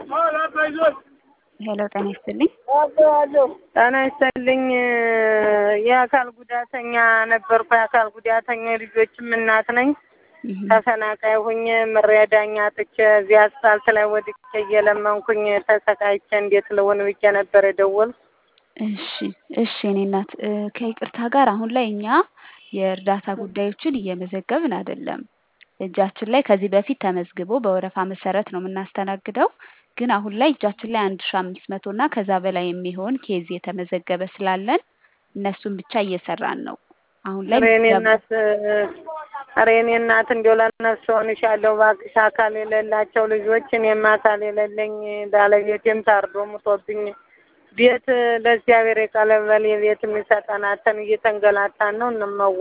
ሄሎ ጤና ይስጥልኝ። ጤና ይስጥልኝ። የአካል ጉዳተኛ ነበርኩ። የአካል ጉዳተኛ ልጆችም እናት ነኝ። ተፈናቃይ ሁኜ መረዳኛ አጥቼ እዚህ አስፋልት ላይ ወድቄ እየለመንኩኝ ተሰቃይቼ እንዴት ልሆን ብዬ ነበር የደወልኩ። እሺ እሺ እኔ እናት ከይቅርታ ጋር አሁን ላይ እኛ የእርዳታ ጉዳዮችን እየመዘገብን አይደለም። እጃችን ላይ ከዚህ በፊት ተመዝግቦ በወረፋ መሰረት ነው የምናስተናግደው። ግን አሁን ላይ እጃችን ላይ አንድ ሺ አምስት መቶ እና ከዛ በላይ የሚሆን ኬዝ የተመዘገበ ስላለን እነሱን ብቻ እየሰራን ነው። አሁን ላይ ኧረ የኔ እናት ኧረ የኔ እናት እንዲያው ለነፍስ ሆንሻለሁ እባክሽ። አካል የሌላቸው ልጆች እኔም አካል የሌለኝ ባለቤቴም ታርዶ ሙቶብኝ ቤት ለእግዚአብሔር የቀለበል የቤት የሚሰጠናተን እየተንገላታን ነው እንመዋ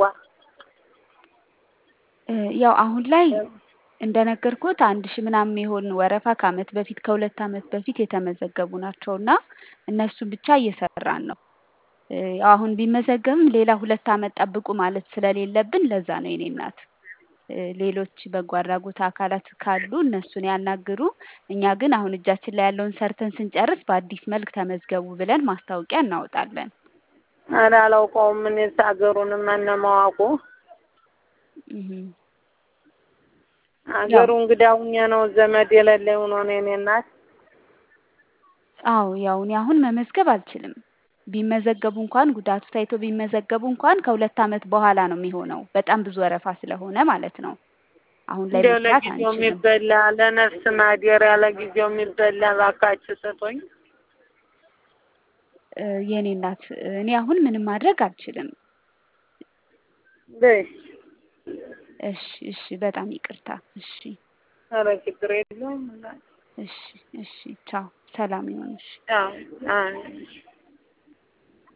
ያው አሁን ላይ እንደነገርኩት አንድ ሺህ ምናምን የሆኑ ወረፋ ከአመት በፊት ከሁለት አመት በፊት የተመዘገቡ ናቸው እና እነሱን ብቻ እየሰራን ነው። ያው አሁን ቢመዘገብም ሌላ ሁለት አመት ጠብቁ ማለት ስለሌለብን ለዛ ነው የኔ እናት። ሌሎች በጎ አድራጎት አካላት ካሉ እነሱን ያናግሩ። እኛ ግን አሁን እጃችን ላይ ያለውን ሰርተን ስንጨርስ በአዲስ መልክ ተመዝገቡ ብለን ማስታወቂያ እናወጣለን። ኧረ አላውቀውም እኔስ ሀገሩንም እነማዋቁ ሀገሩ እንግዳ ሁኜ ነው ዘመድ የሌለኝ ሆኖ ነው የኔ እናት። አዎ ያው እኔ አሁን መመዝገብ አልችልም። ቢመዘገቡ እንኳን ጉዳቱ ታይቶ ቢመዘገቡ እንኳን ከሁለት አመት በኋላ ነው የሚሆነው። በጣም ብዙ ወረፋ ስለሆነ ማለት ነው። አሁን ላይ እንዲያው መስራት ለጊዜው አንችልም። የሚበላ ለነፍስ ማደሪያ ለጊዜው የሚበላ እባካችሁ ስጡኝ። የኔ እናት እኔ አሁን ምንም ማድረግ አልችልም። በይ እሺ እሺ በጣም ይቅርታ። እሺ ኧረ ችግር የለውም። እሺ እሺ ቻው። ሰላም ይሁን። እሺ አዎ አዎ